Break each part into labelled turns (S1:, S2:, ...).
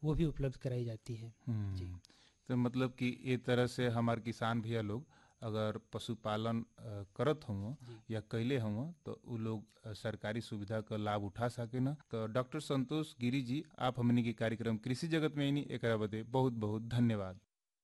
S1: वो भी उपलब्ध कराई जाती है
S2: हम्म, तो मतलब कि ए तरह से हमार किसान भैया लोग अगर पशुपालन अ, करत हों या कैले हों तो उ लोग अ, सरकारी सुविधा का लाभ उठा सके न तो डॉक्टर संतोष गिरी जी आप हमनी के कार्यक्रम कृषि जगत में इनी एकरा बदे बहुत बहुत धन्यवाद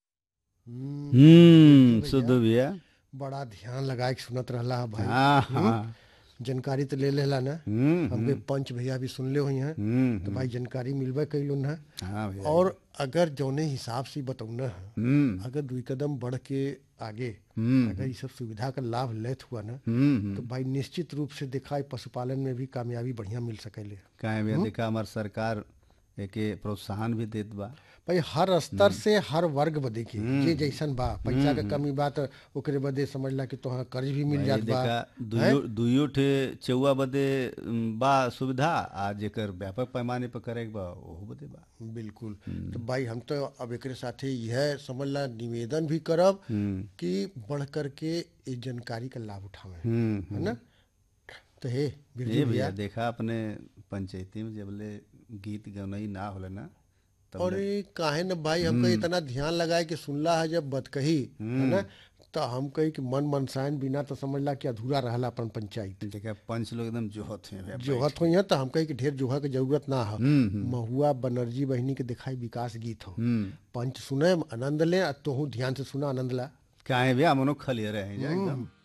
S3: हम्म शुद्ध भैया
S4: बड़ा ध्यान लगा के सुनत रहला है भाई
S3: हाँ हाँ
S4: जानकारी तो ले लेला ना
S3: हम्म
S4: हमके पंच भैया भी सुन ले हुई हैं
S3: हम्म
S4: तो भाई जानकारी मिलबे कैलो ना
S3: हाँ भैया
S4: और अगर जौने हिसाब से बतौना है
S3: हम्म
S4: अगर दुई कदम बढ़ के आगे
S3: हम्म
S4: अगर ये सब सुविधा का लाभ लेत हुआ ना
S3: हम्म
S4: तो भाई निश्चित रूप से देखा है पशुपालन में भी कामयाबी बढ़िया मिल सकेले
S3: काहे भैया देखा हमार सरकार एके प्रोत्साहन भी देत बा
S4: भाई हर स्तर से हर वर्ग बदे के जे जैसन बा पैसा के कमी बा तो ओकरे बदे समझला कि तोहरा कर्ज भी मिल
S3: भाई
S4: जात बा
S3: देखा दुइयो दुइयो ठे चौवा बदे उम, बा सुविधा आ जेकर व्यापक पैमाने पर करे के बा ओहो बदे बा
S4: बिल्कुल तो भाई हम तो अब एकरे साथे यह समझला निवेदन भी करब कि बढ़ करके इस जानकारी का लाभ उठावे
S3: हम्म
S4: है ना तो हे
S3: ये
S4: बिरजू
S3: भैया
S4: भैया
S3: देखा अपने पंचायती में जबले गीत गौनई ना होला ना तब
S4: और ये काहे न भाई हमको इतना ध्यान लगाए कि सुनला है जब बत कही है ना तो हम कही कि मन मनसायन बिना तो समझला कि अधूरा रहला अपन पंचायत
S3: देखा पंच लोग एकदम जोहत हैं भैया
S4: जोहत हो तो हम कही कि ढेर जोहा के जरूरत ना हो महुआ बनर्जी बहिनी के दिखाई विकास गीत हो पंच सुने आनंद ले आ तोहू ध्यान से सुना आनंद ला
S3: काहे भैया मनो खलिए रहे हैं जा एकदम